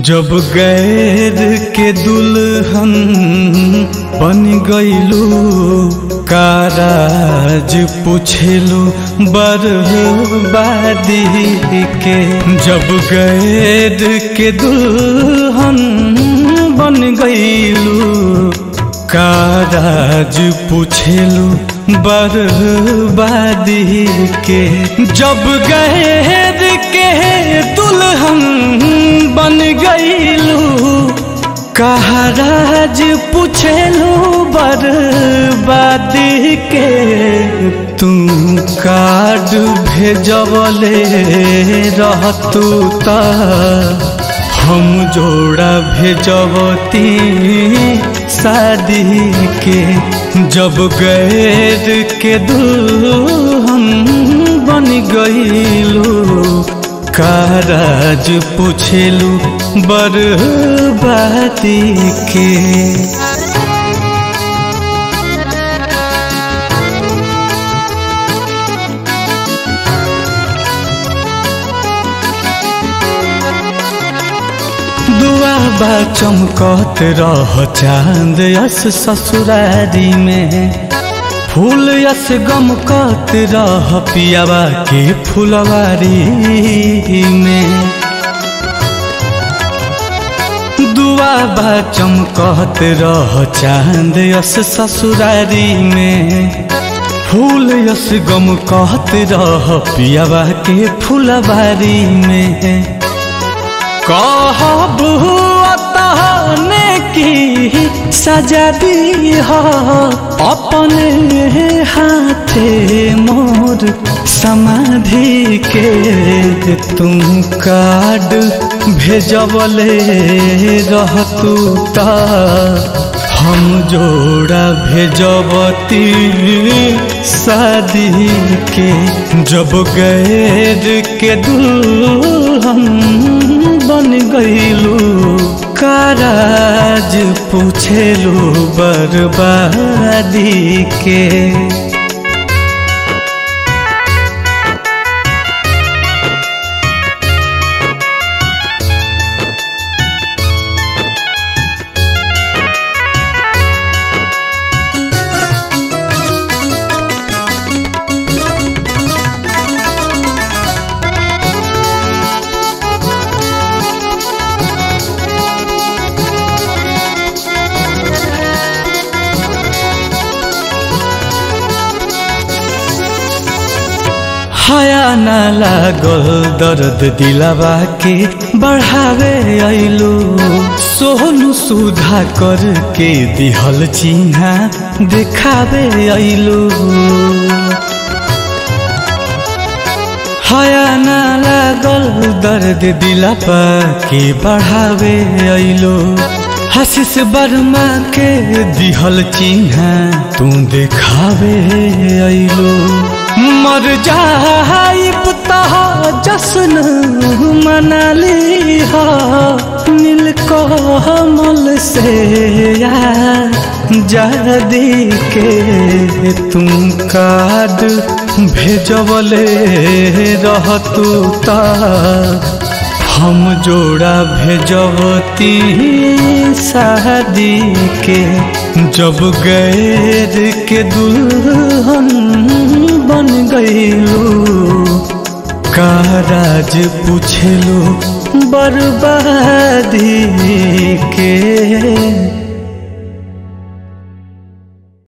जब गैर के दुल्हन बन गईलू काराज पूछेलू बर्बादी के जब गैर के दुल्हन बन गईलू काराज पूछेलू बर्बादी के जब गैर के दुल्हन बन गईलू कहराज पूछेलू बर्बादी के तू कार्ड भेजवले रहतू ता हम जोड़ा भेजवती शादी के जब गैर के दुल्हन बन गईलू काराज पूछेलू बर्बादी के दुआ बा चमकत रह चांद यस ससुरारी में फूल यस गमकत रह पियावा के फुलवारी में दुआ बा चमकत रह चांद यस ससुरारी में फूल यस गमकत रह पियावा के फुलवारी में कहब तहने की सजा दी हो अपने हाथे मोर समाधि के तुम कार्ड भेजवले रहतू ता हम जोड़ा भेजबती शादी के जब गैर के दुल्हन बन गईलू काराज पूछेलू बर्बादी के हया न लागल दर्द दिलावा के बढ़ावे अइलू सोहनु सुधा करके दिहल चिन्हा देखावे अइलू हया न लागल दर्द दिलावा के बढ़ावे अइलू हसीस वर्मा के दिहल चिन्हा तू देखावे अइलू मर जाइब तह जश्न मनाली हो नील कमल से जादी के तुम कार्ड भेजवले रहतू ता हम जोड़ा भेजवती शादी के जब गैर के दुल्हन बन गईलू काराज पूछेलू बर्बादी के